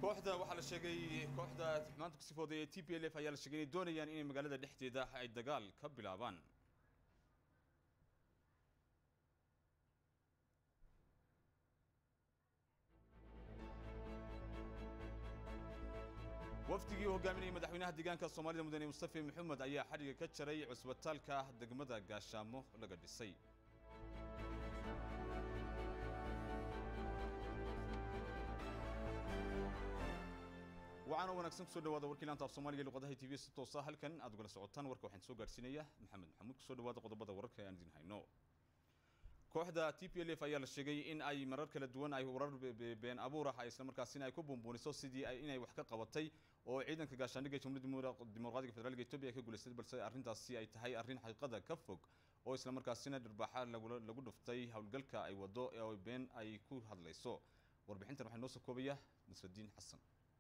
kooxda waxaa la sheegay kooxda xumaanta ku sifooday ee t p l f ayaa la sheegay inay doonayaan inay magaalada dhexdeeda ay dagaal ka bilaabaan wafdigii u hogaaminayay madaxweynaha deegaanka soomaalida mudane mustafe maxamed ayaa xadhiga ka jaray cusbitaalka degmada gaashaamo laga dhisay waxaana wanaagsan kusoo dhawaada warkii laanta af soomaaliga luqadaha tv si toosa halkan aad ugala socotaan warka waxaan soo gaarsiinaya maxamed maxamuud kusoo dhawaada qodobada wararka ee aan idin hayno kooxda t p l f ayaa la sheegay in ay marar kala duwan ay warar been abuur ah isla markaasina ay ku buunbuuniso sidii inay wax ka qabatay oo ciidanka gaashaandhigga jamhuuriyadda dimuqraadiga federaalka etoobiya ay ka guulaystay balse arrintaasi ay tahay arrin xaqiiqada ka fog oo isla markaasina dhirbaaxa lagu dhuftay howlgalka ay wado ee been ay ku hadlayso warbixintan waxaa noo soo koobaya nasradiin xasan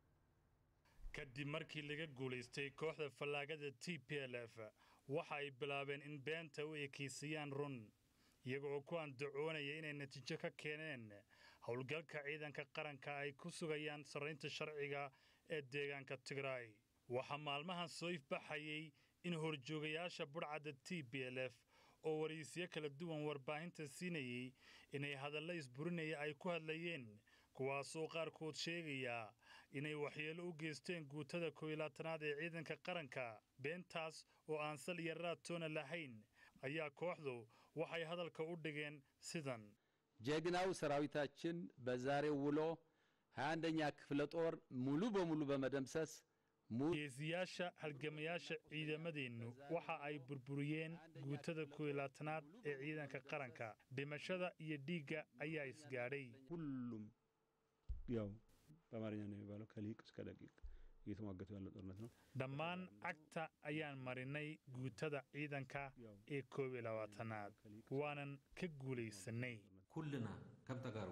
kadib markii laga guulaystay kooxda fallaagada t p l f waxa ay bilaabeen in beenta u ekaysiiyaan run iyaga oo ku andacoonaya inay natiijo ka keeneen howlgalka ciidanka qaranka ay ku sugayaan sarraynta sharciga ee deegaanka tigraay waxaa maalmahan soo ifbaxayay in horjoogayaasha budhcadda t b l f oo waraysiyo kala duwan warbaahinta siinayay inay hadallo isburinaya ay ku hadlayeen kuwaasoo qaarkood sheegayaa inay waxyeelo u geysteen guutada kooyilaatanaad ee ciidanka qaranka beentaas oo aan sal iyo raadtoona lahayn ayaa kooxdu waxay hadalka u dhigeen sidan ጀግናው ሰራዊታችን በዛሬው ውሎ 21ኛ ክፍለ ጦር ሙሉ በሙሉ በመደምሰስ geesiyaasha halgamayaasha ciidamadeennu waxa ay burburiyeen guutada kooyilaatanaad ee ciidanka qaranka dhimashada iyo dhiigga ayaa isgaadhay ሁሉም ያው በአማርኛ ነው የሚባለው ከሊቅ እስከ ደቂቅ እየተሟገቱ ያለው ጦርነት ነው። dhammaan cagta ayaan marinay guutada ciidanka ee koob iyo labaatanaad waanan ka guulaysanay ኩልና ከም ተጋሩ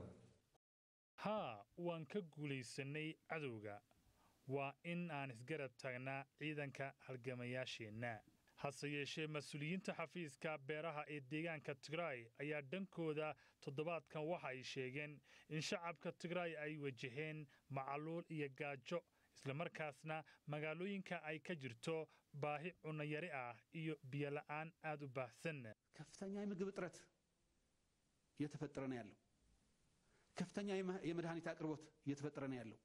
haa waan ka guulaysanay cadowga waa in aan isgarab taagnaa ciidanka halgamayaasheenna hase yeeshee mas-uuliyiinta xafiiska beeraha ee deegaanka tigraay ayaa dhankooda toddobaadkan waxa ay sheegeen in shacabka tigraay ay wajaheen macaluul iyo gaajo islamarkaasna magaalooyinka ay ka jirto baahi cunayari ah iyo biyola'aan aad u baahsan ከፍተኛ የምግብ እጥረት እየተፈጠረ ነው ያለው። ከፍተኛ የመድኃኒት አቅርቦት እየተፈጠረ ነው ያለው።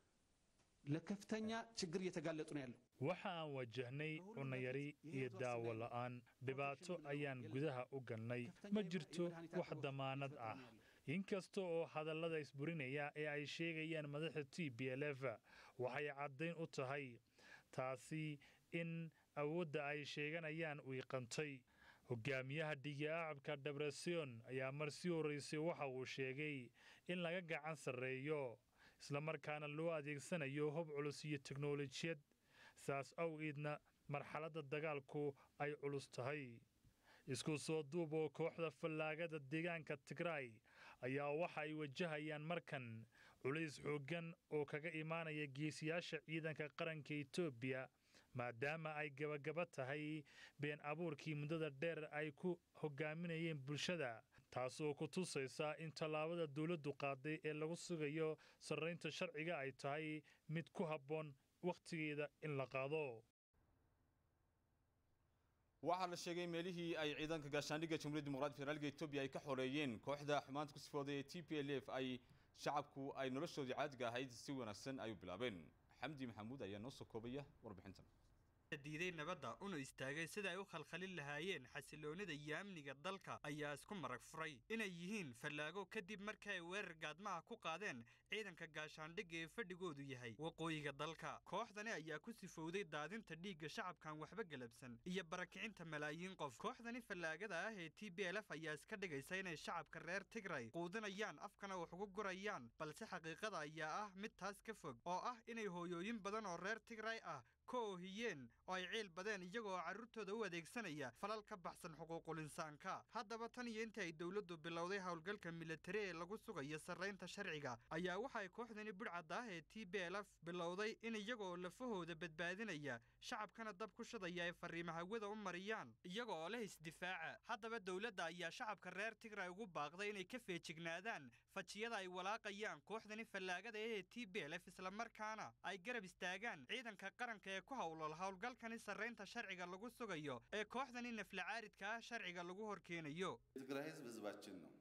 ለከፍተኛ ችግር እየተጋለጡ ነው ያለው። waxa aan wajahnay cunayari iyo daawo la'aan dhibaato ayaan gudaha u galnay ma jirto wax damaanad ah inkasta oo hadallada isburinaya ee ay sheegayaan madaxda t b l f waxay caddayn u tahay taasi in awoodda ay sheeganayaan wiiqantay hogaamiyaha dhigiacabka debresion ayaa mar sii horraysay waxa uu sheegay in laga gacan sarreeyo islamarkaana loo adeegsanayo hob culus iyo teknolojiyad saas awgeedna marxaladda dagaalku ay culus tahay isku soo duub oo kooxda fallaagada deegaanka tigraay ayaa waxa ay wajahayaan markan culays xooggan oo kaga imaanaya geesiyaasha ciidanka qaranka etoobiya maadaama ay gabagaba tahay been abuurkii muddada dheer ay ku hogaaminayeen bulshada taasoo ku tusaysa in tallaabada dowladdu qaaday ee lagu sugayo sarraynta sharciga ay tahay mid ku habboon wakhtigeeda in la qaado waxaa la sheegay meelihii ay ciidanka gaashaandhigga jamhuuriyadda dimuqraadiga federaalka etoobiya ay ka xoreeyeen kooxda xumaanta ku sifooday ee t p l f ay shacabku ay noloshoodii caadiga ahayd si wanaagsan ay u bilaabeen xamdi maxamuud ayaa noo soo koobaya warbixintan diiday nabadda una istaagay sida ay u khalkhalin lahaayeen xasiloonida iyo amniga dalka ayaa isku marag furay inay yihiin fallaago kadib markii ay weerar gaadmaha ku qaadeen ciidanka gaashaandhigga ee fadhigoodu yahay waqooyiga dalka kooxdani ayaa ku sifowday daadinta dhiigga shacabkan waxba galabsan iyo barakicinta malaayiin qof kooxdani fallaagada ah ee t b l f ayaa iska dhigaysa inay shacabka reer tigray quudinayaan afkana wax ugu gurayaan balse xaqiiqada ayaa ah mid taas ka fog oo ah inay hooyooyin badan oo reer tigray ah ka oohiyeen oo ay ciil badeen iyagoo carruurtooda u adeegsanaya falal ka baxsan xuquuqul insaanka haddaba tan iyo intii ay dowladdu bilowday howlgalka militari ee lagu sugayo sarraynta sharciga ayaa waxay kooxdani budhcadda ah ee t b l f bilowday in iyagoo lafahooda badbaadinaya shacabkana dab ku shadaya ay fariimo hawada u mariyaan iyaga oo leh isdifaaca haddaba dowladda ayaa shacabka reer tigray ugu baaqday inay ka feejignaadaan fajiyada ay walaaqayaan kooxdani fallaagada ee t b l f islamarkaana ay garab istaagaan ciidanka qaranka ee ku howlol howlgalkani sarraynta sharciga lagu sugayo ee kooxdani naflacaaridka ah sharciga lagu horkeenayo የትግራይ ህዝብ ህዝባችን ነው።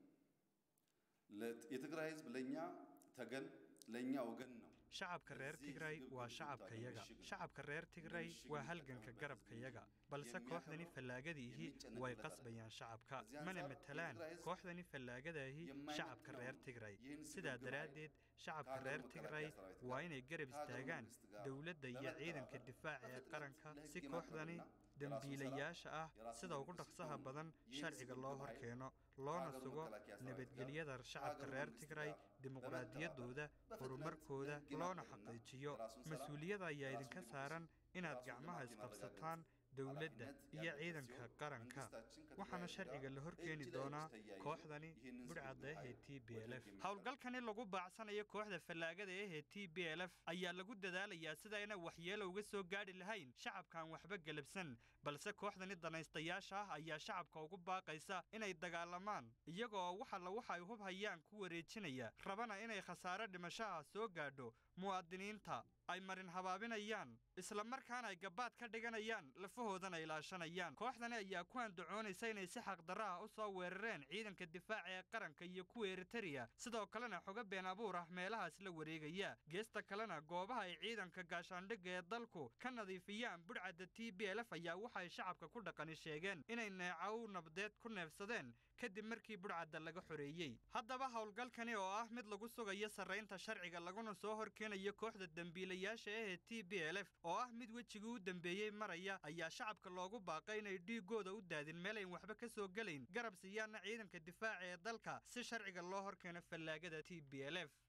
የትግራይ ህዝብ ለእኛ ተገን ለእኛ ወገን ነው። shacabka reer tigray waa shacabkayaga shacabka reer tigray waa halganka garabkayaga balse kooxdani fallaagadiihi way qasbayaan shacabka mana matalaan kooxdani fallaagadahi shacabka reer tigray sidaa daraaddeed shacabka reer tigray waa inay garab istaagaan dowladda iyo ciidanka difaaca ee qaranka si kooxdani dembiilayaasha ah sida ugu dhaqsaha badan sharciga loo hor keeno loona sugo nabadgelyada shacabka reer tigray dimuqraadiyaddooda horumarkooda loona xaqiijiyo mas-uuliyada ayaa idinka saaran inaad gacmaha isqabsataan dowladda iyo ciidanka qaranka waxaana sharciga la horkeeni doonaa kooxdani budhcadda ahee t b l f howlgalkani lagu baacsanayo kooxda fallaagada ahee t b l f ayaa lagu dadaalayaa sidayna waxyeelo uga soo gaadhi lahayn shacabkaan waxba gelabsan balse kooxdani danaystayaasha ah ayaa shacabka ugu baaqaysa inay dagaalamaan iyagoo waxalla waxa ay hub hayaan ku wareejinaya rabana inay khasaare dhimashaha soo gaadho muwaadiniinta ay marin habaabinayaan isla markaana ay gabaad ka dhiganayaan lafahoodana ilaashanayaan kooxdani ayaa ku andacoonaysa inay si xaqdarra ah u soo weerareen ciidanka difaaca ee qaranka iyo kuwa eritereya sidoo kalena xogo been abuur ah meelahaas la wareegaya geesta kalena goobaha ay ciidanka gaashaandhigga ee dalku ka nadiifiyaan budhcadda t b l f ayaa waxay shacabka ku dhaqani sheegeen inay neecaw nabdeed ku neefsadeen kadib markii budhcadda laga xoreeyey haddaba howlgalkani oo ah mid lagu sugayo sarraynta sharciga laguna soo horkeenayo kooxda dembiilayaasha ahee t b l f oo ah mid wejigii u dambeeyey maraya ayaa shacabka loogu baaqay inay dhiigooda u daadin meel ayn waxba ka soo gelayn garab siiyaana ciidanka difaaca ee dalka si sharciga loo horkeeno fallaagada t b l f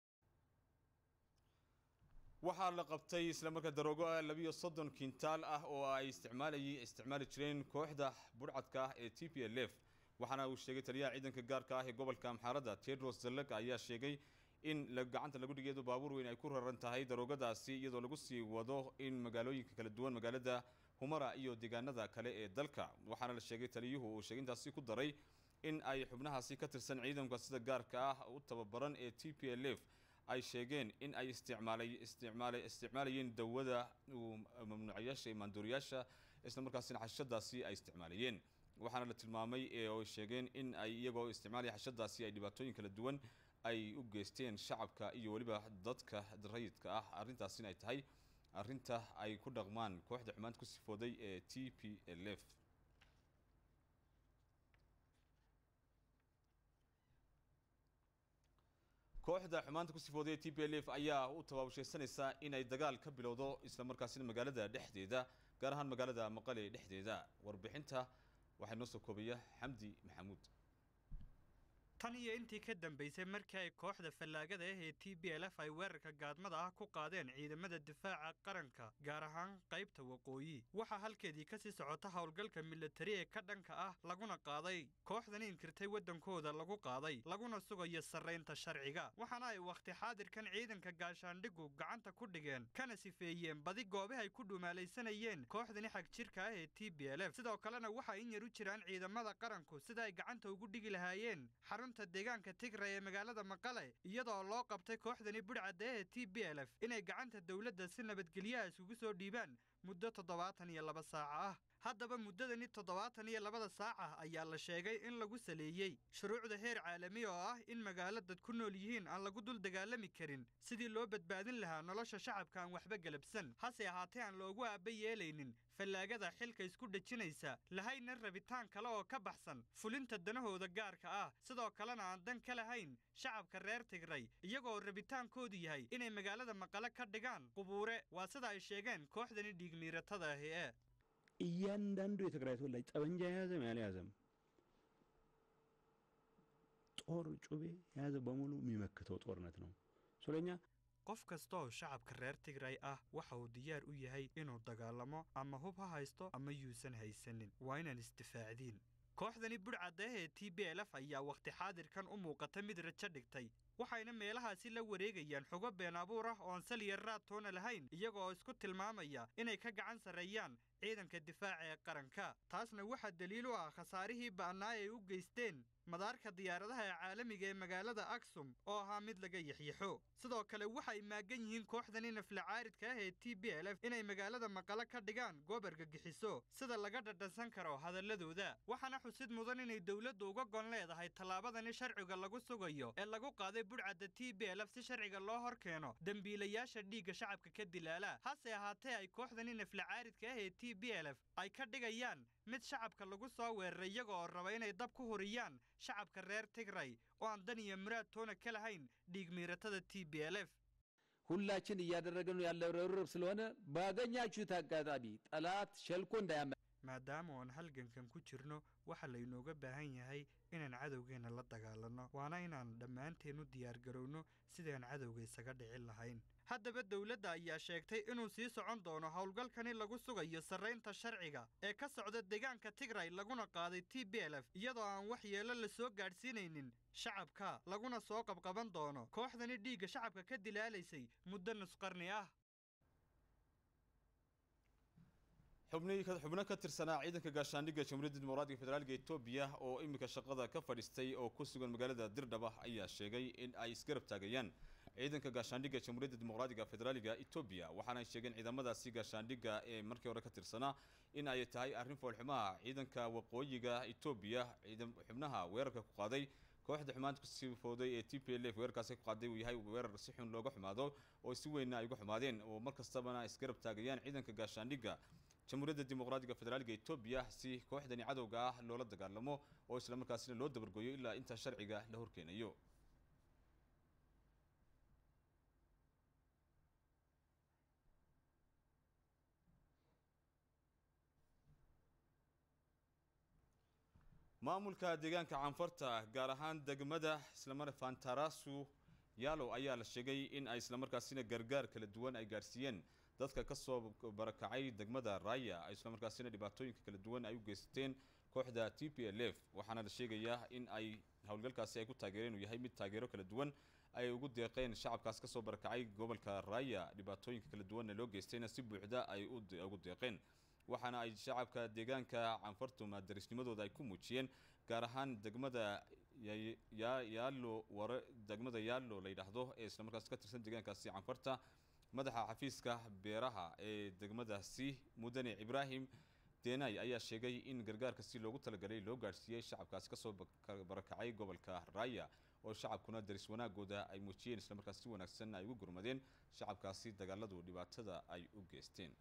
waxaa la qabtay islamarkaa daroogo ah labiyo soddon kintaal ah oo ay isticmaalayay isticmaali jireen kooxda budhcadka ah ee t p l f waxaana uu sheegay taliyaha ciidanka gaarka ah ee gobolka amxaaradda tedros zalek ayaa sheegay in gacanta lagu dhigeedo baabuur weyn ay ku raran tahay daroogadaasi iyadoo lagu sii wado in magaalooyinka kala duwan magaalada humara iyo deegaanada kale ee dalka waxaana la sheegay taliyuhu uu sheegay intaasi ku daray in ay xubnahaasi ka tirsan ciidanka sida gaarka ah u tababaran ee t p l f ay sheegeen in ay isticmaalay isticmaalay isticmaalayeen dawada mamnuucayaasha maanduuriyaasha isla markaasina xashadaasi ay isticmaalayeen waxaana la tilmaamay ee ay sheegeen in ay iyagoo isticmaalaya xashadaasi ay dhibaatooyin kala duwan ay u geysteen shacabka iyo weliba dadka rayidka ah arrintaasina ay tahay arrinta ay ku dhaqmaan kooxda xumaanta ku sifooday ee t p l f kooxda xumaanta ku sifooday ee t p l f ayaa u tabaabashaysanaysa inay dagaal ka bilowdo isla markaasina magaalada dhexdeeda gaar ahaan magaalada maqale dhexdeeda warbixinta waxaa inoo soo koobaya xamdi maxamuud tan iyo intii ka dambaysay markii ay kooxda fallaagada ah ee t b l f ay weerarka gaadmada ah ku qaadeen ciidamada difaaca qaranka gaar ahaan qaybta waqooyi waxaa halkeedii kasii socota howlgalka militari ee ka dhanka ah laguna qaaday kooxdan inkirtay waddankooda lagu qaaday laguna sugayo sarraynta sharciga waxaana ay wakhti xaadirkan ciidanka gaashaandhigu gacanta ku dhigeen kana sifeeyeen badi goobaha ay ku dhumaalaysanayeen kooxdani xag jirka ah ee t b l f sidoo kalena waxaa in yar u jiraan ciidamada qaranku sida ay gacanta ugu dhigi lahaayeen deegaanka tigray ee magaalada maqale iyadoo loo qabtay kooxdani budhcadda ee t b l f inay gacanta dowladda si nabadgelyaha isugu soo dhiibaan muddo toddobaatan iyo laba saaca ah haddaba muddadani toddobaatan iyo labada saaca ayaa la sheegay in lagu saleeyey shuruucda heer caalami oo ah in magaalo dad ku nool yihiin aan lagu dul dagaalami karin sidii loo badbaadin lahaa nolosha shacabka aan waxba galabsan hase ahaatee aan loogu aaba yeelaynin fallaagada xilka isku dhejinaysa lahayna rabitaan kale oo ka baxsan fulinta danahooda gaarka ah sidoo kalena aan dan ka lahayn shacabka reer tigray iyagoo rabitaankoodu yahay inay magaalada maqale ka dhigaan qubuure waa sida ay sheegeen kooxdani dhiigmiiratada ahi ee እያንዳንዱ የትግራይ ተወላጅ ጠበንጃ የያዘም ያልያዘም ጦር ጩቤ የያዘ በሙሉ የሚመክተው ጦርነት ነው። ስለኛ qof kasta oo shacabka reer tigray ah waxa uu diyaar u yahay inuu dagaalamo ama hub ha haysto ama yuusan haysanin waa inaan isdifaacdiin kooxdani budhcaddeeh ee t b l f ayaa wakhti xaadirkan u muuqata mid rajo dhigtay waxayna meelahaasi la wareegayaan xogo been abuur ah oon saliya raad toona lahayn iyaga oo isku tilmaamaya inay ka gacan sarreeyaan ciidanka difaaca ee qaranka taasna waxaa daliil u ah khasaarihii ba'naa ay u geysteen madaarka diyaaradaha ee caalamiga ee magaalada aksum oo ahaa mid laga yaxyaxo sidoo kale waxay maagan yihiin kooxdani naflacaaridka ah ee t b l f inay magaalada maqale ka dhigaan goob argagixiso sida laga dhadhansan karo hadalladooda waxaana xusid mudan inay dowladdu uga gon leedahay tallaabadani sharciga lagu sugayo ee lagu qaaday budhcadda t b l f si sharciga loo hor keeno dembiilayaasha dhiigga shacabka ka dilaala hase ahaatee ay kooxdani naflacaaridka ah ee t b l f ay ka dhigayaan mid shacabka lagu soo weeraray iyaga oo raba inay dab ku huriyaan shacabka reer tigray oo aan dan iyo muraad toona ka lahayn dhiig miiratada t b l f ሁላችን እያደረግን ያለው ርብርብ ስለሆነ ባገኛችሁት አጋጣሚ ጠላት ሸልኮ እንዳያመ maadaama oon halgankan ku jirno waxa laynooga baahan yahay inaan cadowgeenna la dagaalanno waana inaan dhammaanteen u diyaargarowno sidaan cadowga isaga dhicin lahayn haddaba dowladda ayaa sheegtay inuu sii socon doono howlgalkani lagu sugayo sarraynta sharciga ee ka socda deegaanka tigray laguna qaaday t b l f iyadoo aan wax yeelo la soo gaadhsiinaynin shacabka laguna soo qabqaban doono kooxdani dhiigga shacabka ka dilaalaysay muddo nusqarni ah xubnihii ka- xubno ka tirsanaa ciidanka gaashaandhigga jamhuuriyadda dimuqraadiga federaalka etoobiya oo iminka shaqada ka fadhiistay oo ku sugan magaalada dirdhaba ayaa sheegay in ay isgarab taagayaan ciidanka gaashaandhigga jamhuuriyadda dimuqraadiga federaaliga etoobiya waxaana ay sheegeen ciidamadaasi gaashaandhigga ee markii hore ka tirsanaa in ay tahay arrin foolxumaha ciidanka waqooyiga etoobiya ciidan xubnaha weerarka ku qaaday kooxda xumaanta kusii fooday ee t p l f weerarkaasi ku qaaday uu yahay weerar si xun looga xumaado oo si weynna ay uga xumaadeen oo mar kastabana isgarab taagayaan ciidanka gaashaandhigga jamhuuriyadda dimuqraadiga federaalka etoobiya si kooxdani cadowga ah loola dagaalamo oo isla markaasina loo dabargoyo ilaa inta sharciga la horkeenayo maamulka deegaanka canfarta gaar ahaan degmada islamar fantarasu yaalo ayaa la sheegay in ay islamarkaasina gargaar kala duwan ay gaarsiiyeen dadka ka soo barakacay degmada raya ay islamarkaasina dhibaatooyinka kala duwan ay u geysateen kooxda t p l f waxaana la sheegayaa in ay howlgalkaasi ay ku taageereen uu yahay mid taageero kala duwan ay ugu deeqeen shacabkaas kasoo barakacay gobolka raya dhibaatooyinka kala duwanna loo geystayna si buuxda ay u de- ugu deeqeen waxaana ay shacabka deegaanka canfartu maadarisnimadooda ay ku muujiyeen gaar ahaan degmada Ya- Ya- yaalo ware degmada yaalo la yidhaahdo ee islamarkaas ka tirsan deegaankaasi canfarta madaxa xafiiska beeraha ee degmadaasi mudane ibraahim deenay ayaa sheegay in gargaarka si loogu talagalay loo gaadhsiiyey shacabkaasi kasoo bak- barakacay gobolka raya oo shacabkuna daris wanaagooda ay muujiyeen islamarkaas si wanaagsan ay ugu gurmadeen shacabkaasi dagaaladu dhibaatada ay u geysteen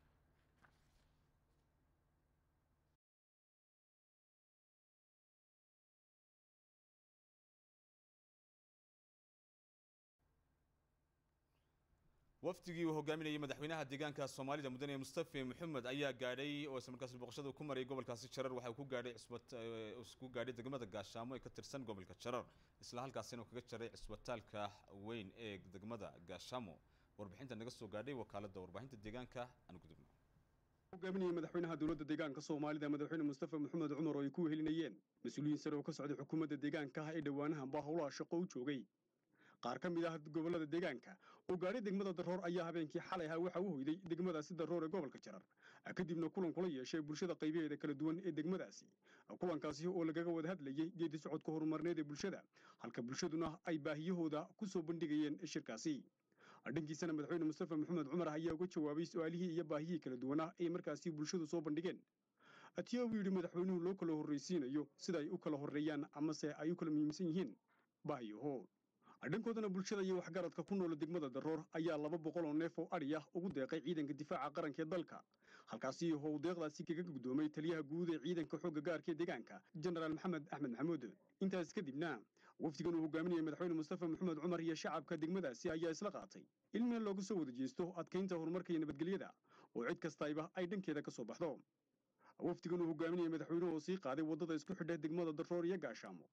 wafdigii uu hogaaminayay madaxweynaha deegaanka soomaalida mudane mustafe maxamed ayaa gaadhay oo isla markaasi boqoshada ku marayay gobolkaasi jarar waxa uu ku gaadhay cisbat eh, ku gaadhay degmada gaashaamo ee ka tirsan gobolka jarar isla halkaasina uu kaga jaray cisbitaalka weyn ee degmada gaashaamo warbixinta naga soo gaadhay wakaalada warbaahinta deegaanka aan gudubno hogaaminaya madaxweynaha dowladda deegaanka soomaalida madaxweyne mustafa maxamed cumar oo ay ku wehelinayeen mas-uuliyiin sare oo ka socday xukuumadda deegaanka ah ee dhowaanahan baa howlaha shaqo u joogay qaar ka mid ah gobollada deegaanka oo gaadhay degmada daroor ayaa habeenkii xalay ahaa waxa u hoyday degmadaasi daroor ee gobolka jarar kadibna kulan kula yeeshay bulshada qaybaheeda kala duwan ee degmadaasi kulankaasi oo lagaga wada hadlayey geedi socodka horumarneed ee bulshada halka bulshaduna ay baahiyahooda ku soo bandhigayeen shirkaasi dhankiisana madaxweyne mustafa maxamed cumar ayaa uga jawaabay su-aalihii iyo baahiyihii kala duwanaa ee markaasi bulshadu soo bandhigeen atiya uu yidhi madaxweynuhu loo kala horraysiinayo sida ay u kala horreeyaan amase ay u kala muhiimsan yihiin baahiyaho dhankoodana bulshada iyo waxgaradka ku noola degmada daroor ayaa laba boqol oo neef oo adhi ah ugu deeqay ciidanka difaaca qaranka ee dalka halkaasi how deeqdaasi kaga guddoomay taliyaha guud ee ciidanka xoogga gaarka ee deegaanka jenaraal maxamed axmed maxamuud intaas kadibna wafdigan uu hogaaminayay madaxweyne mustafa maxamed cumar iyo shacabka degmadaasi ayaa isla qaatay in meel looga soo wada jeesto adkaynta horumarka iyo nabadgelyada oo cid kastayba ay dhankeeda ka soo baxdo wafdigan uu hogaaminayay madaxweynuhu oo sii qaaday waddada isku xidha degmada daroor iyo gaashaamo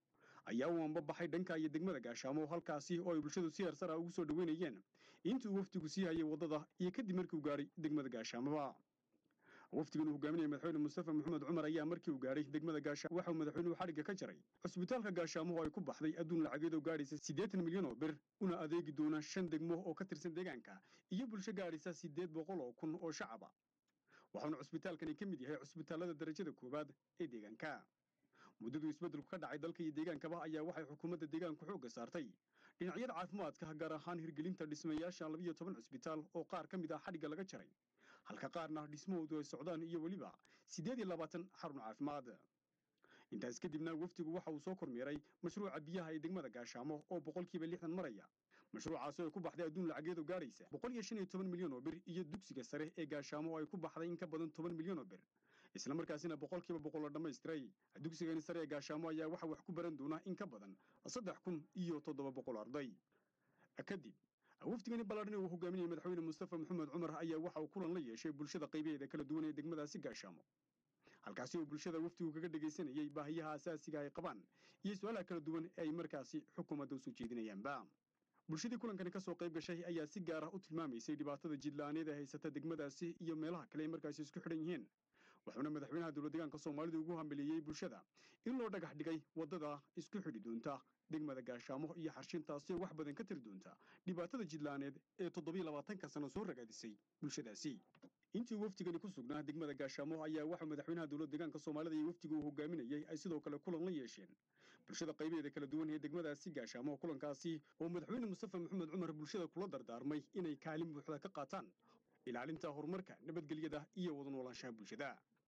ayaa u anbabaxay dhanka iyo degmada gaashaamo halkaasi oo ay bulshadu si heersar ah ugu soo dhoweynayeen intii uu wafdigu sii hayay waddada iyo kadib markii uu gaadhay degmada gaashaamoba wafdigan uu hogaaminaya madaxweyne mustafa maxamed cumar ayaa markii uu gaadhay degmada gaashaamo waxa uu madaxweynuhu xadhigga ka jaray cusbitaalka gaashaamo oo ay ku baxday adduun lacageed oo gaadhaysa siddeetan milyan oo bir una adeegi doona shan degmo oo ka tirsan deegaanka iyo bulsho gaadhaysa siddeed boqol oo kun oo shacaba waxauna cusbitaalkani ka mid yahay cusbitaallada darajada koowaad ee deegaanka muddaduu isbeddelku ka dhacay dalka iyo deegaankaba ayaa waxay xukuumadda deegaanku xoogga saartay dhinacyada caafimaadka gaar ahaan hirgelinta dhismayaasha labiyo toban cusbitaal oo qaar ka mid ah xadhigga laga jaray halka qaarna dhismahoodu ay socdaan iyo weliba siddeed iyo labaatan xarun caafimaad intaas kadibna wafdigu waxa uu soo kormeeray mashruuca biyaha ee degmada gaashaamo oo boqolkiiba lixdan maraya mashruucaasi oo ay ku baxday adduun lacageed oo gaadhaysa boqol iyo shan iyo toban milyan oo bir iyo dugsiga sare ee gaashaamo oo ay ku baxday in ka badan toban milyan oo bir isla markaasina boqolkiiba boqol la dhammaystiray dugsigani sare ee gaashaamo ayaa waxa wax ku baran doona in ka badan saddex kun iyo toddoba boqol arday kadib wafdigani ballaadhan uu hogaaminayay madaxweyne mustafa maxamed cumar ayaa waxa uu kulan la yeeshay bulshada qaybaheeda kala duwan ee degmadaasi gaashaamo halkaasi oo bulshada wafdigu kaga dhegaysanayay baahiyaha asaasiga ay qabaan iyo su-aalaha kala duwan ee ay markaasi xukuumadda usoo jeedinayaanba bulshadii kulankani ka soo qayb gashay ayaa si gaar ah u tilmaamaysay dhibaatada jidla'aaneed ee haysata degmadaasi iyo meelaha kale ay markaasi isku xidhan yihiin wuxuuna madaxweynaha dowlad deegaanka soomaalida ugu hambeliyey bulshada in loo dhagax dhigay waddada isku xidhi doonta degmada gaashaamo iyo xarshintaasi oo wax badan ka tiri doonta dhibaatada jidla'aaneed ee toddobiyo labaatanka sano soo ragaadisay bulshadaasi intii wafdigani ku sugnaa degmada gaashaamo ayaa waxaa madaxweynaha dowlad deegaanka soomaalida iyo wafdiga uu hogaaminayay ay sidoo kale kulan la yeesheen bulshada qaybaheeda kala duwan ee degmadaasi gaashaamo kulankaasi oo madaxweyne mustafa maxamed cumar bulshada kula dardaarmay inay kaalin buuxda ka qaataan ilaalinta horumarka nabadgelyada iyo wada noolaanshaha bulshada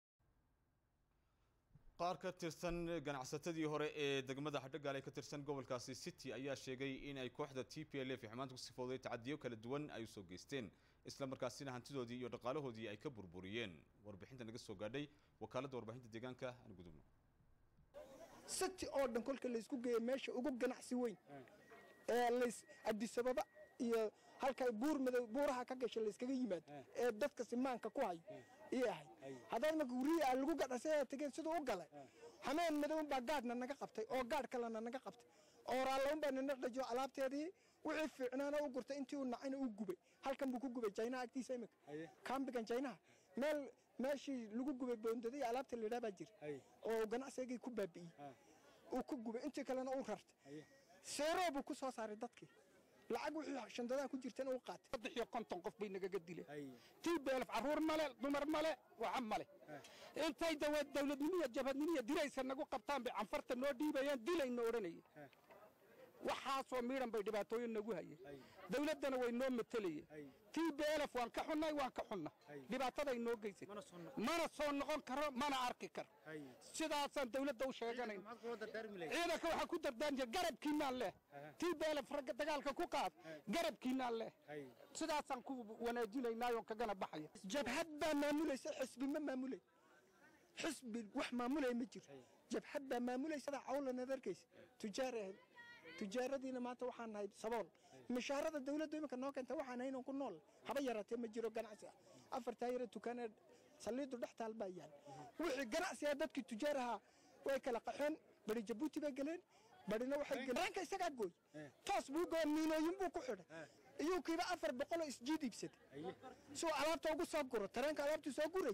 qaar ka tirsan ganacsatadii hore ee degmada hadhagaal ee ka tirsan gobolkaasi city ayaa sheegay in ay kooxda t p l f xumaanta ku sifooday tacadiyo kala duwan ay usoo geysteen isla markaasina hantidoodii iyo dhaqaalahoodii ay ka burburiyeen warbixinta naga soo gaadhay wakaaladda warbaahinta deegaanka aan gudubno city oo dhan kolka laysku geeyo meesha ugu ganacsi weyn ee lays adisababa iyo halka buur madow buuraha ka gasha layskaga yimaado ee dadka simaanka ku hayo ii ahayd haddaad marka guryihi aa lagu gadhasay tegeen siduu u galay xameen madow baa gaadhna naga qabtay oo gaadh kalena naga qabtay oo raallaun baa nina dhajo alaabteedii wixii fiicnaana u gurtay intii uu nacayna uu gubay halkan buu ku gubay jaynaha agtiisa imika kaambigan jaynaha meel meeshii lagu gubay boondada iyo alaabta la yidhaha baa jira oo ganacsigii ku baabi'iyey uu ku gubay intii kalena uu rartay seeroo buu ku soo saaray dadkii lacag wixii shandadaha ku jirtana uu qaatay saddex iyo konton qof bay nagaga dileen tii beelaf carruur male dumar male waxa male intay dowladnimiya jabhadnimiya diraysa nagu qabtaan bay canfarta noo dhiibayaan dilayna odhanayeen waxaasoo miidhan bay dhibaatooyin nagu hayeen dowladdana way noo matelayeen tii beelaf waan ka xunnay waan ka xunna dhibaataday noo geysay mana soo noqon karo mana arki karo sidaasaan dowladda u sheeganayn ciidanka waxaa ku dardaarmaya garabkiinaan leh tii beelaf ragga dagaalka ku qaad garabkiinaan leh sidaasaan ku wanaajinaynaayoo kagana baxaya jabhad baa maamulaysa xisbi ma maamulay xisbi wax maamulaya ma jiro jabhad baa maamulaysa cawlanaad arkaysa tujaar ahayd tujaaradiina maanta waxaan nahay sabool mishaarada dawladdu iminka noo keenta waxaan nahay inaan ku nool haba yaraatee ma jiro ganacsi ah afartaa yara dukaanee saliidu dhex taal baa yaal wixii ganacsi ah dadkii tujaar ahaa way kala qaxeen bari jabuuti bay galeen barina waxay galeen isagaa gooy toos buu gooy miinooyin buu ku xidhay iyuu kiiba afar boqoloo isjiid iibsaday si uu alaabta ugu soo guro tareenka alaabtuu soo guray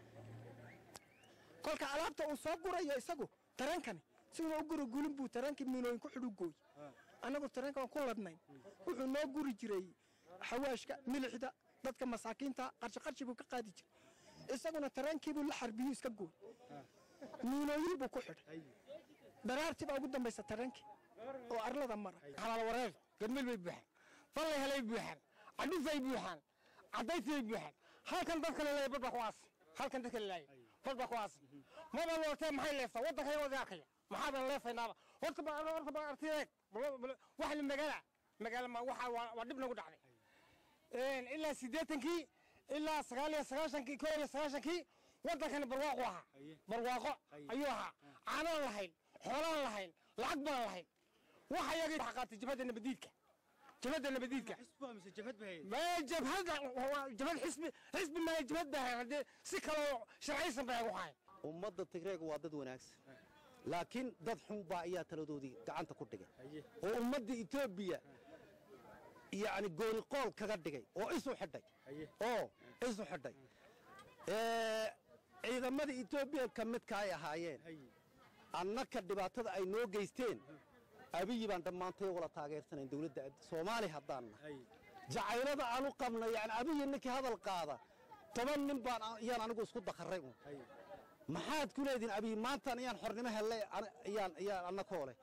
kolka alaabta uu soo gurayo isagu tareenkani siduna u guri gulin buu tareenkii miinooyin ku xidhu gooy annagu tareenka waan ku ladnayn wuxuu noo guri jiray xawaashka milixda dadka masaakiinta qarshi qarshi buu ka qaadi jiray isaguna tareenkiibuu la xarbiyuu iska gooy miinooyin buu ku xidhay dharaartii baa ugu dambaysa tareenkii oo arlada mara xalaal wareer gadmil bay buuxaan ballay helay buuxaan cadhufay buuxaan cadaysay buuxaan halkan dadka la leeyahay badba kuwaas halkan dadka la leeyahay badba kuwaas maba lootee maxay leeftaa waddanka iyo wadi arkaya maxaadan leefaynaaba horta ba horta ba artiyeeg wax la magaala magaala ma waxa waa dhib nagu dhacday ilaa siddeetankii ilaa sagaal iyo sagaashankii koo iyo sagaashankii waddankani barwaaqu ahaa barwaaqo ayuu ahaa caanaan lahayn xoolaan lahayn lacag baan lahayn waxa yagii waxa qaatay jabhadda nabadiidka jabhadda nabadiidka jabhadda jabhad xisbi xisbi maayo jabhad baa haddee si kaloo sharciysan bay ugu hayn ummadda tigreega waa dad wanaagsan laakiin dad xun baa ayaa taladoodii gacanta ku dhigay oo ummadda etoobiya yacni gooniqool kaga dhigay oo isu xidhay oo isu xidhay Ee, ciidamada etoobiya ka midka ay ahaayeen annaka dhibaatada ay noo geysteen abiyi baan dhammaantay wala taageersanayn dowladda soomaali haddaan nahay jacaylada aan u qabno yani abiyi ninkii hadal qaada toban nin baan ayaan anigu isku dakharray un maxaad ku leedihin abiyi maantaan ayaan xornimo hellay ani- ayaan ayaan annakoo leh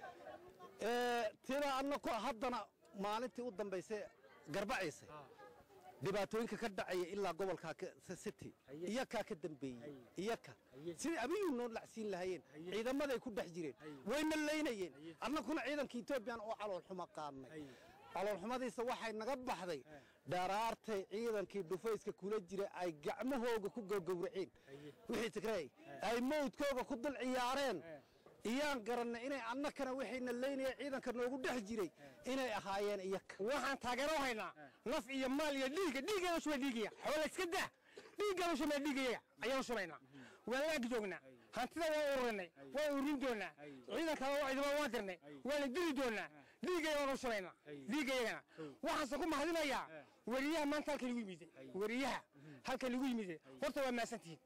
Ee, tida annakoo haddana maalintii u dambaysay garbaciisay dhibaatooyinka ka dhacaya ilaa gobolka ka- city iyakaa ka dambeeyey iyaka sidai abiyuu noo lacsiin lahayeen ciidamaday ku dhex jireen wayna laynayeen annakuna ciidanka etoobiyan oo caloolxuma qaadnay caloolxumadiisa waxay naga baxday dharaartay ciidankii dhufayska kula jira ay gacmahooga ku gowgowraceen wixii tigray ay mawdkooga ku dul ciyaareen iyaan garannay inay annakana waxayna laynaya ciidanka noogu dhex jiray inay ahaayeen iyaka waxaan taageero u haynaa naf iyo maal iyo dhiigga dhiiggeeda shubay dhiigaya xoola iska daa dhiiggeeda shubay dhiigayaga ayaan shubaynaa waan laagi joognaa hantida waan ururinay waan urin doonaa ciidankana waa ciidamada waan dirnay waana dili doonaa dhiiggaya waan u shubaynaa dhiiggayagana waxaanse ku mahadinayaa weriyaha maanta halkan igu yimide weriyaha halkan igu yimide horta waa maasantihiin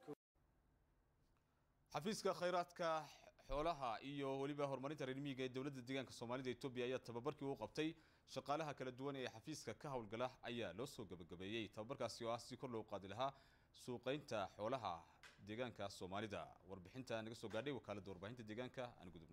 xafiiska khayraadka xoolaha iyo weliba horumarinta reer miyiga ee dowladda deegaanka soomaalida etoobiya ayaa tababarkii u qabtay shaqaalaha kala duwan ee xafiiska ka howlgala ayaa loo soo gabagabeeyey tababarkaasi oo ah si kor loo qaadi lahaa suuqaynta xoolaha deegaanka soomaalida warbixinta naga soo gaadhay wakaaladda warbaahinta deegaanka aan gudubno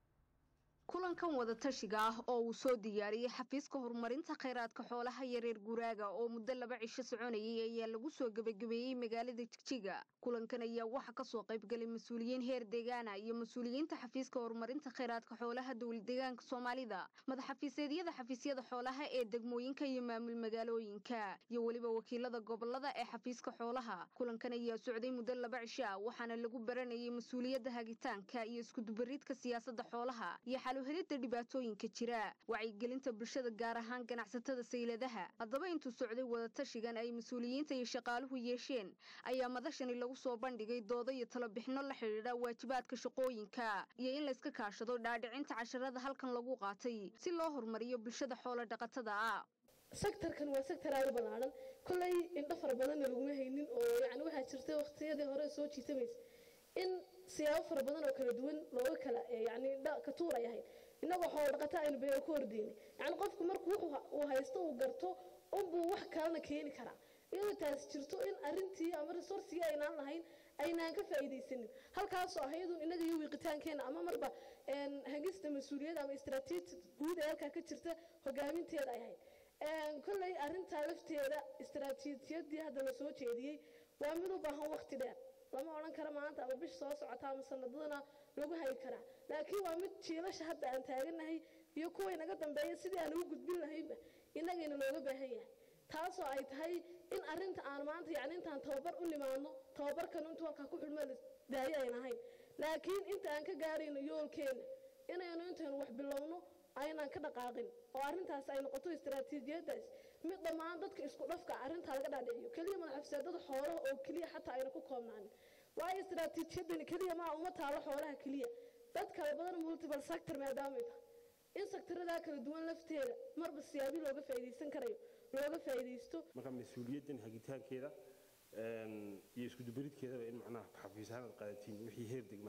kulankan wadatashiga ah oo uu soo diyaariyey xafiiska horumarinta khayraadka xoolaha iyo reer guuraaga oo muddo laba cisho soconayay ayaa lagu soo gebagabeeyey magaalada jigjiga kulankan ayaa waxaa kasoo qaybgalay mas-uuliyiin heer deegaana iyo mas-uuliyiinta xafiiska horumarinta khayraadka xoolaha dowlad deegaanka soomaalida madaxafiiseedyada xafiisyada xoolaha ee degmooyinka iyo maamul magaalooyinka iyo weliba wakiilada gobolada ee xafiiska xoolaha kulankan ayaa socday muddo laba cisho ah waxaana lagu baranayay mas-uuliyadda hagitaanka iyo iskudubaridka siyaasadda xoolaha iyo xaluhelidda dhibaatooyinka jira wacyigelinta bulshada gaar ahaan ganacsatada sayladaha haddaba intuu socday wadatashigan ay mas-uuliyiinta iyo shaqaaluhu yeesheen ayaa madashani lagu soo bandhigay doodo iyo talabixino la xidhiidha waajibaadka shaqooyinka iyo in layska kaashado dhaadhicinta casharada halkan lagu qaatay si loo horumariyo bulshada xoolo dhaqatada ah sektarkan waa sektar aad u ballaaran kolley indho fara badanna laguma haynin oo yacni waxaa jirtay waqtiyadii hore soo jiitamaysa in siyaabo fara badan oo kala duwan looga kala eh, yacni dha- ka tuur ay ahayd innagoo xoolo dhaqata aynu beero ku hordeynay yacni qofku markuu wuxuu uu haysto uu garto unbuu wax kalena keeni karaa iyadoo taas jirto in arrintii ama resourcigii aynaan lahayn aynaan ka faa'iidaysanin halkaasoo ah iyadun innaga iyo wiiqitaankeenna ama marba een, hagista mas-uuliyadda ama istaraatiiji guud ee halkaa ka jirta hogaaminteeda ay ahayd Een, kolley arrintaa lafteeda istaraatiijiyadii hadda la soo jeediyey waa mid u baahan waqti dheer lama odhan karo maanta ama bish soo socota ama sanadadana lagu hayi karaa laakiin waa mid jiilasha hadda aan taaganahay iyo kuway naga dambeeya sidii aan ugu gudbin lahaynba innagayna looga baahan yahay taasoo ay tahay in arrinta aan maanta yacni intaan tababar u nimaadno tababarkan intuu halkaa ku xidhmo la daayo ayn ahayn laakiin inta aan ka gaarayno yoolkeenna inaynu intaynu wax bilowno aynaan ka dhaqaaqin oo arrintaas ay noqoto istaraatiijiyadaas mid dhammaan dadka isku dhafka arrintaa laga dhaadhiciyo keliya madaxafiseedada xoolaha oo keliya xataa ayna ku koobnaanin waayo istaraatiijiyadani keliya maa uma taalo xoolaha keliya dad kala badan multiple sector maadaamay tahay in sektaradaa kala duwan lafteeda marba siyaabi looga faa'iidaysan karayo looga faa'iidaysto marka mas-uuliyaddan hagitaankeeda een, iyo iskudubaridkeedaba in macnaha xafiisahaan aad qaadatiin wixii heer degma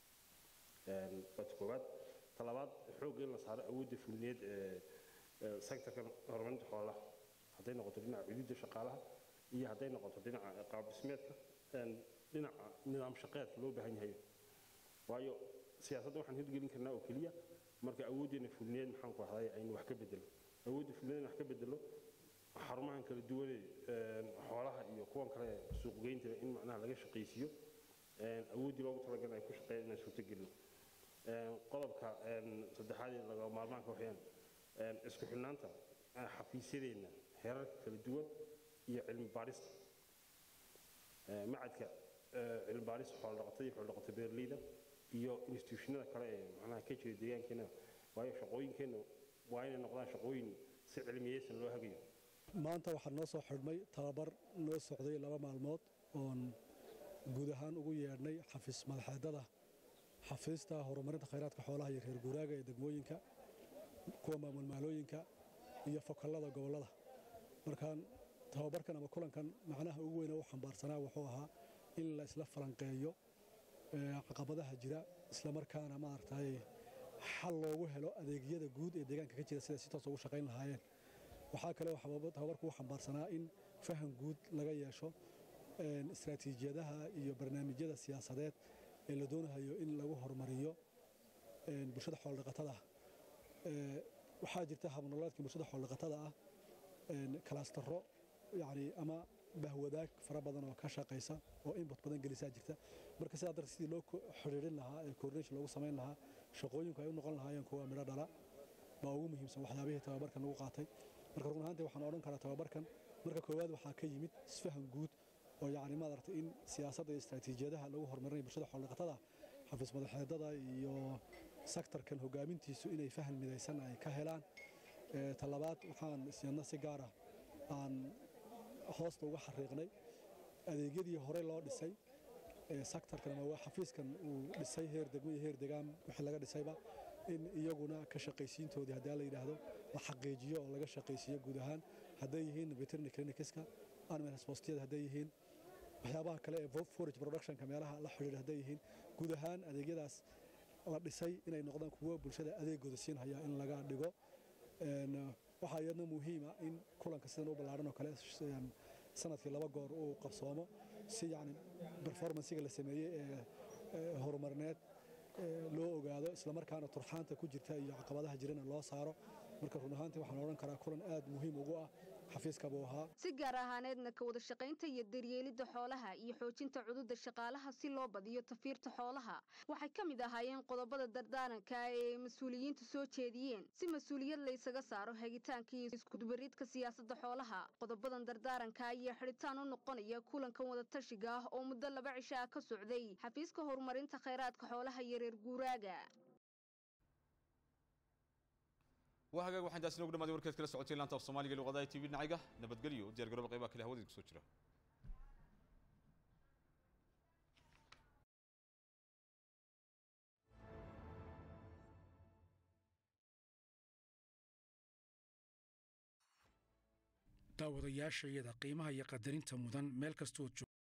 een, waa ta koowaad ta labaad xoogga in la saaro awoodda fulineed ee ee sektorkan horumarinta xoolaha hadday noqoto dhinaca cududda shaqaalaha iyo hadday noqoto dhinaca qaab dhismeedka een, dhinaca nidaam shaqeedka loo baahan yahay waayo siyaasadda waxaan hirgelin karnaa oo keliya marka awooddeena fulineed maxaan ku ahday aynu wax ka bedelo awoodda fulineed wax ka bedelo xarumahan kala duwane een, xoolaha iyo kuwan kale ee suuqgeynta in macnaha laga shaqaysiiyo een, awooddii loogu talagalay ay ku shaqeeyaan inaan suurtagelino Een, qodobka een, saddexaad ee laga maarmaanka waxayaan een, isku xidhnaanta eh, xafiisyadeenna heerarka kala duwan iyo cilmi baarista Ee, macadka ee, cilmi baarista xoolo-dhaqatada iyo xoolo-dhaqato beeraleyda iyo institutionada kale ee macnaha ka jira deegaankeena waayo shaqooyinkeenna waa inay noqdaan shaqooyin si cilmiyeysan loo hagayo maanta waxaa noo soo xidhmay tababar noo socday laba maalmood oon guud ahaan ugu yeedhnay xafiis madaxeedada xafiista horumarinta khayraadka xoolaha iyo reer guuraaga ee degmooyinka kuwa maamul maalooyinka iyo fokallada gobollada markaan tababarkan ama kulankan macnaha ugu weyne u xambaarsanaa wuxuu ahaa in la isla falanqeeyo caqabadaha jira islamarkaana maaragtay xal loogu helo adeegyada guud ee deegaanka ka jira sida si toos ugu shaqayn lahaayeen waxaa kale oo tababarku u xambaarsanaa in faham guud laga yeesho istaraatiijiyadaha iyo barnaamijyada siyaasadeed ee la doonayo in lagu horumariyo bulshada xooldhaqatada ah waxaa jirta habnololeedka bulshada xooldhaqatada ah kalaastaro yani ama bahwadaag fara badan oo ka shaqaysa oo inbut badan gelisaa jirta marka sidaa darteed sidii loo xidhiidhin lahaa ee coordination loogu samayn lahaa shaqooyinku ay u noqon lahaayeen kuwa midho dhala baa ugu muhiimsan waxyaabihii tababarkan lagu qaatay marka run ahaantii waxaan odhan karaa tababarkan marka koowaad waxaa ka yimid isfahan guud oo yacni maaragtay in siyaasadda iyo istaraatiijiyadaha lagu horumarinayo bulshada xoolodhaqatada xafiis madaxeedada iyo sektarkan hogaamintiisu inay faham midaysan ay ka helaan talabaad waxaan isyadna si gaar ah aan hoosta uga xariiqnay adeegyadii hore loo dhisay sektarkan ama xafiiskan uu dhisay heer degmo iyo heer degaan wixii laga dhisayba in iyaguna ka shaqaysiintoodii haddii la yidhaahdo la xaqiijiyo oo laga shaqaysiiyo guud ahaan hadday yihiin veterinary clinicska animal hospitiyada hadday yihiin waxyaabaha kale ee forage productionka meelaha la xidhiidha hadday yihiin guud ahaan adeegyadaas la dhisay inay noqdaan kuwo bulshada adeegooda siinhaya in laga dhigo waxaa iyadna muhiima in kulanka sidan u ballaaran oo kale sanadkii laba goor uu qabsoomo si yani performancega la sameeyey ee horumarineed loo ogaado islamarkaana turxaanta ku jirta iyo caqabadaha jirana loo saaro marka run ahaantii waxaan odhan karaa kulan aad muhiim ugu ah xafiiska buu ahaa si gaar ahaaneedna ka wada shaqaynta iyo daryeelidda xoolaha iyo xoojinta cududa shaqaalaha si loo badiyo tafiirta xoolaha waxay ka mid ahaayeen qodobada dardaaranka ee mas-uuliyiintu soo jeediyeen si mas-uuliyad la ysaga saaro hagitaanka iyo iskudubaridka siyaasadda xoolaha qodobadan dardaaranka ayaa xidhitaan u noqonaya kulankan wadatashiga ah oo muddo laba cisho ah ka socday xafiiska horumarinta khayraadka xoolaha iyo reer guuraaga waa hagaag waxaan taasi noogu dhamaaday warkeed kala socotay laanta af soomaaliga luqadaha tv dhinaciga nabadgelyo u diyaar garooba qaybaha kale hawadeed kusoo jira daawadayaashayada qiimaha iyo qadarinta mudan meel kastood